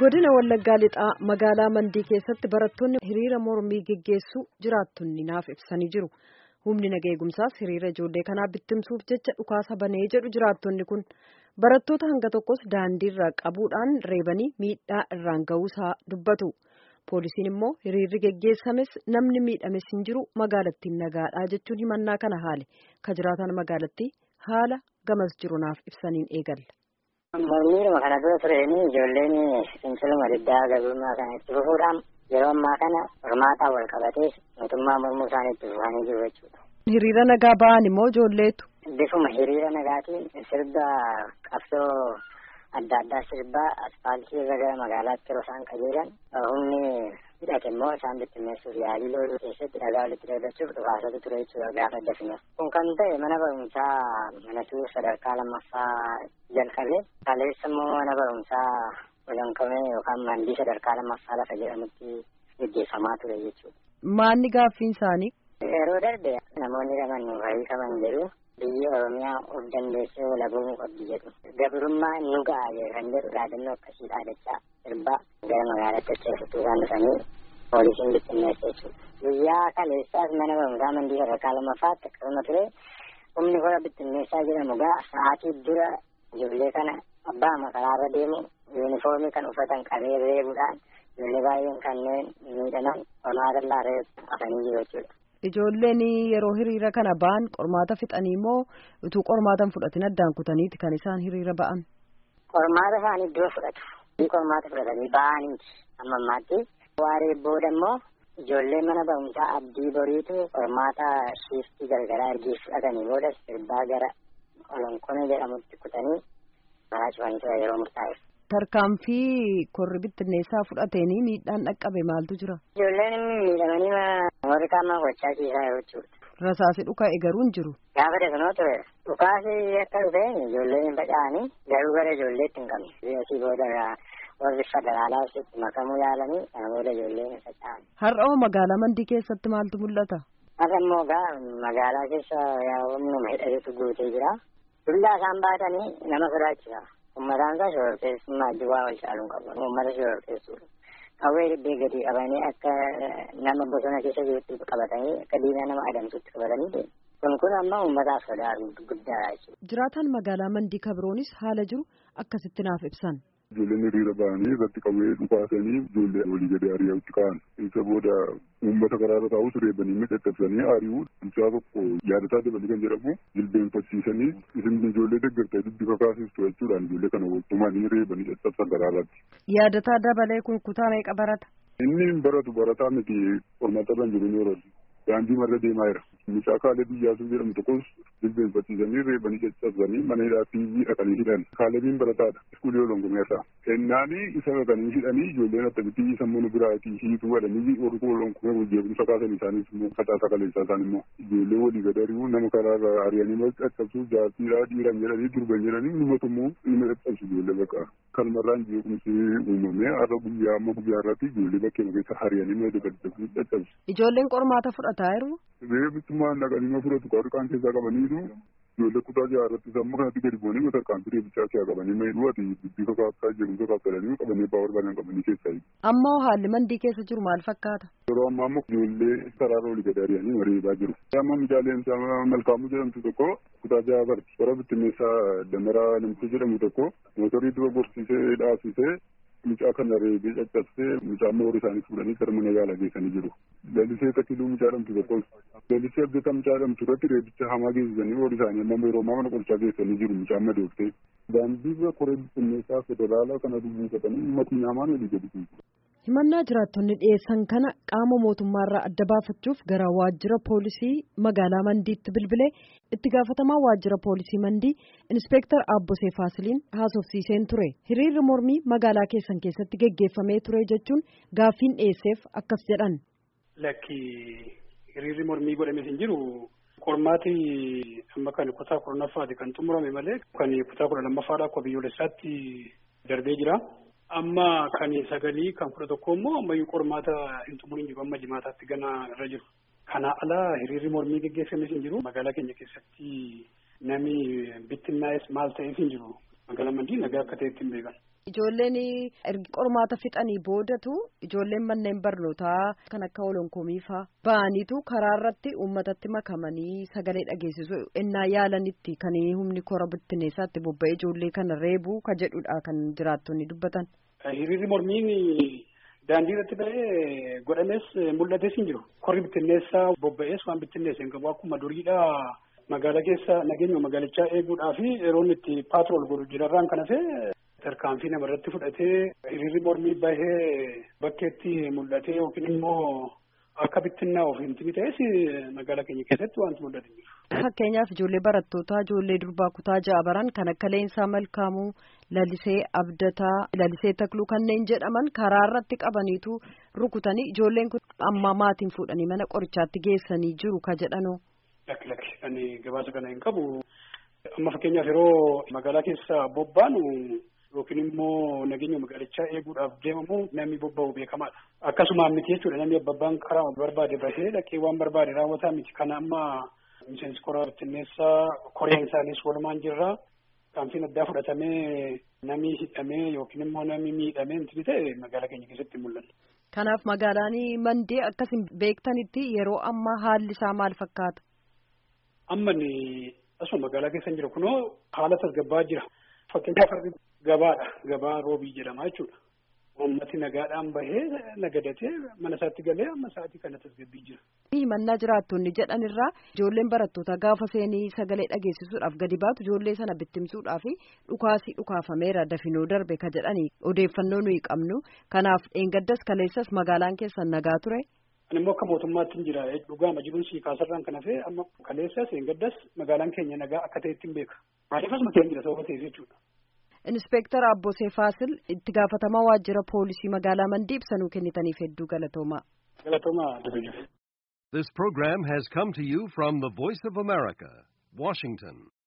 godina wallaggaa lixaa magaalaa mandii keessatti barattoonni hiriira mormii geggeessuu jiraattonni naaf ibsanii jiru humni naga eegumsaas hiriira ijoollee kanaa bittimsuuf jecha dhukaasa banee jedhu jiraattonni kun barattoota hanga tokkos daandiirra qabuudhaan reebanii miidhaa irraan ga'uusaa dubbatu poolisiin immoo hiriirri geggeessames namni miidhames hin jiru magaalattiin nagaadhaa jechuun himannaa kana haale ka jiraatan magaalattii haala gamas jiru naaf ibsaniin eegalla. Mormiidhuma kana dura tureen ijoolleen finciluma diddaa gabrummaa kana itti fufuudhaan yeroo ammaa kana hormaataa wal qabatee mootummaa mormuu isaanii itti fufanii jiru jechuudha. Hiriira nagaa ba'an immoo ijoolleetu. Bifuma hiriira nagaatiin sirba qabsoo adda addaa sirbaa aspaaltii irra gara magaalaatti yeroo isaan qajeelan humni hidhate immoo isaan bittinneessuuf yaalii looluu keessatti dhagaa walitti dawwachuuf dhukaasatu ture jechuudha gaafa dafine. Kun kan ta'e mana barumsaa manatuu sadarkaa lammaffaa jalqabe kaleessa immoo mana barumsaa olaanqamee yookaan mandii sadarkaa lammaffaa lafa jedhamutti gaggeeffamaa ture jechuudha. Maanni gaaffiin isaanii? Yeroo darbe namoonni qaban wayii qaban jedhu biyyi Oromiyaa of dandeessee walabumuu qabdi jedhu. Gabrummaa nu ga'a kan jedhu dhaadannoo akkasii dhaadachaa sirbaa gara magaalaatti acheessituu isaan dhufanii poolisiin bittinneessa jechuudha. Guyyaa kaleessaas mana barumsaa mandii sadarkaa lammaffaatti akkasuma ture humni hora bittinneessaa jedhamu gaa sa'aatii dura ijoollee kana abbaa makaraarra deemu yuunifoormii kan uffatan qabee reebuudhaan ijoollee baay'een kanneen miidhaman qormaata laarree afanii jiru jechuudha. Ijoolleen yeroo hiriira kana ba'an qormaata fixanii moo utuu qormaata fudhatin addaan kutaniiti kan isaan hiriira ba'an? Qormaata isaanii dura fudhatu. Qormaata fudhatanii ba'aniiti amma ammaatti. Waaree booda immoo ijoollee mana barumsaa abdii boriitu qormaata shiiftii gargaraa ergii fudhatanii booda sirbaa gara olonkona jedhamutti kutanii karaa cufanii ture yeroo murtaa'eef. Tarkaanfii korri bittinneessaa fudhateenii miidhaan dhaqqabe maaltu jira? Ijoolleen miidhamanii warri qaamaa gochaa ciisaa yeroo jechuudha. Rasaasi dhuka egaruu hin jiru. Gaafa deemanoo ture dhukaasi akka dhufeen ijoolleen hin faca'anii garuu gara ijoolleetti hin qabne. Asii booda warri federaalaa itti makamuu yaalanii kana booda ijoolleen hin faca'an. Har'a magaalaa mandii keessatti maaltu mul'ata? Har'a immoo gaa magaalaa keessa humnuma hidhatetu guutee jira. Dullaa isaan baatanii nama sodaachisa. Uummataan isaa shororkeessummaa duwwaa wal caaluun qabu. Uummata shororkeessuudha. Qawwee dibbee gadi qabanii akka nama bosona keessa jirutti qabatanii akka diinaa nama adamsutti qabatanii kun kun amma uummataaf sodaa guddaadha jechuudha. Jiraataan magaalaa Mandii Kabroonis haala jiru akkasitti naaf ibsan. Ijoolleen hiriira ba'anii irratti qawwee dhukaasanii ijoollee walii gadi ari'achuutti ka'an. Isa booda uummata karaarra taa'us reebanii miidhagfamanii ari'uu bulchaa tokko yaadataa dabalii kan jedhamu jilbeenfachiisanii isin ijoollee deeggartee dubbi kakaasistu jechuudhaan ijoollee kana waltumanii reebanii caccabsan karaarratti. Yaadataa dabalee kun kutaa meeqa barata? Inni hin baratu barataa miti qormaata irra hin jiru ni horatu. Daandii marra deemaa jira. Mucaa Kaaleb Iyyaasuu jedhamu tokkos jilbeenfachiisanii reebanii caccabsanii mana hidhaa fiizii dhaqanii hidhan. Kaalebiin barataadha. Iskuulii olongumeerraa. Kennaanii isa dhaqanii hidhanii ijoolleen akkamitti sammuu biraatii hiituu godhanii warri olonkumee hojjeebiinsa kaasan isaanis immoo facaasaa kaleessaa isaan immoo ijoollee walii gad ari'uu nama karaarra ari'anii caccabsuuf jaartiidhaa dhiiran jedhanii durban jedhanii numatu immoo nama caccabsu ijoollee bakka. Kalmarraan jeequmsi uumamee har'a guyyaa amma guyyaa irratti ijoollee bakkee keessa ari'anii nama dabalatanii caccabsu. Ijoolleen qormaata fudhataa jiru. Reebbitummaan dhaqanii ma fudhatu qarqaan keessaa qabaniitu ijoollee kutaa jaha irratti sammuu kanatti gadi bu'anii mata harkaan reebbichaa keessaa qabanii mayiidhuu ati dubbii kakaaftaa jedhu kakaaftalanii qabanii abbaa barbaadan qabanii keessaa Ammoo haalli mandii keessa jiru maal fakkaata? Yeroo ammaa ammoo ijoollee karaarra olii gadi ari'anii reebaa jiru. Amma mijaaleen malkaamuu jedhamtu tokko kutaa jaha barti. Bara bittinneessaa damaraa namticha jedhamu tokko mootorii dura gorsiisee dhaabsisee mucaa kana reebee caccabsee mucaa moorii isaanii fuudhanii gara mana yaalaa geessanii jiru. Lalisee takkiluu mucaa dhamtu tokko lalisee abdataa mucaa dhamtu irratti reebicha hamaa geessisanii horii isaanii amma yeroo ammaa mana qorichaa geessanii jiru mucaa madooftee. Daandiirra koree bittinneessaa federaalaa kana dubbifatanii uummatni nyaamaan olii gadi kuusu. himannaa jiraattonni dhiyeessan kana qaama mootummaarraa adda baafachuuf gara waajjira poolisii magaalaa mandiitti bilbilee itti gaafatamaa waajjira poolisii mandii inspeektar aabbosee faasiliin haasofsiiseen ture hiriirri mormii magaalaa keessan keessatti geggeeffamee ture jechuun gaaffiin dhiyeesseef akkas jedhan. lakki hiriirri mormii godhamee hin jiru qormaati amma kan kutaa kurnaffaati kan xumurame malee kan kutaa kudha lammaffaadha akka biyyoolessaatti darbee jira. amma kan sagalii kan kudha tokko immoo ammayyuu qormaata hin xumuriin jiru amma jimaataatti gana irra jiru. Kana alaa hiriirri mormii geggeeffames hin jiru magaalaa keenya keessatti namni bittinnaa'es maal ta'eef hin jiru magaalaa mandii nagaa akka ta'etti hin beekan. Ijoolleen ergi qormaata fixanii boodatu ijoolleen manneen barnootaa kan akka olonkoomii faa ba'aniitu karaa irratti uummatatti makamanii sagalee dhageessisu ennaa yaalanitti kan humni kora bittinneessaatti bobba'ee ijoollee kana reebuu ka jedhudha kan jiraattonni dubbatan. Hiriirri mormiin daandii irratti ba'ee godhames mul'ates hin jiru. Korri bittinneessaa bobba'ees waan bittinneesse hin qabu akkuma duriidha. Magaalaa keessa nageenya magaalichaa eeguudhaa fi yeroo itti paatrool godhu jirarraan kan hafe tarkaanfii namarratti fudhatee hiriirri mormii bahee bakkeetti mul'atee yookiin immoo akka bittinnaa of hin ta'es magaalaa keenya keessatti wanti mul'atu hin jiru. Fakkeenyaaf ijoollee barattootaa ijoollee durbaa kutaa ja'a baran kan akka Leensaa Malkaamuu, Lalisee Abdataa, Lalisee Takluu kanneen jedhaman karaa irratti qabaniitu rukutanii ijoolleen kun amma maatiin fuudhanii mana qorichaatti geessanii jiru ka jedhanoo. Lakki lakki kan gabaasa kana hin qabu. Amma fakkeenyaaf yeroo magaalaa keessa bobbaanu yookiin immoo nageenya magaalichaa eeguudhaaf deemamu namni bobba'u beekamaadha. Akkasumaan miti jechuudha namni abbabbaan karaa barbaade bahee dhaqee waan barbaade raawwataa miti. Kana amma miseensi koraa bittinneessaa koreen isaanis walumaan jirra. Kaanfiin addaa fudhatamee namni hidhamee yookiin immoo namni miidhamee inti ta'e magaalaa keenya keessatti mul'ata. Kanaaf magaalaan mandee akkasin beektanitti yeroo ammaa haalli isaa maal fakkaata? Amma asuma magaalaa keessa jira kunoo haala tasgabbaa jira. Fakkeenyaaf harri gabaadha. Gabaa roobii jedhama jechuudha. Uummati nagaadhaan bahee nagadatee mana isaatti galee amma sa'aatii kana tasgabbii jira. Himannaa jiraattonni jedhan irraa ijoolleen barattoota gaafa seenii sagalee dhageessisuudhaaf gadi baatu ijoollee sana bittimsuudhaaf dhukaasii dhukaafameera dafinoo darbe ka jedhani odeeffannoo nuyi qabnu kanaaf dheengaddas kaleessas magaalaan keessan nagaa ture. Ani immoo akka mootummaatti hin jira dhugaama jiruun sii kaasarraan kan hafe amma kaleessas dheengaddas magaalaan keenya nagaa akka ta'etti hin beeka. Maaliif asuma keenya jira sababa ta'eef jechuudha. Inspektar Abbosee Faasil itti gaafatamaa waajjira poolisii magaalaa Mandii ibsanuu kennitaniif hedduu galatoomaa. Galatoomaa. This program has come to you from the Voice of America, Washington.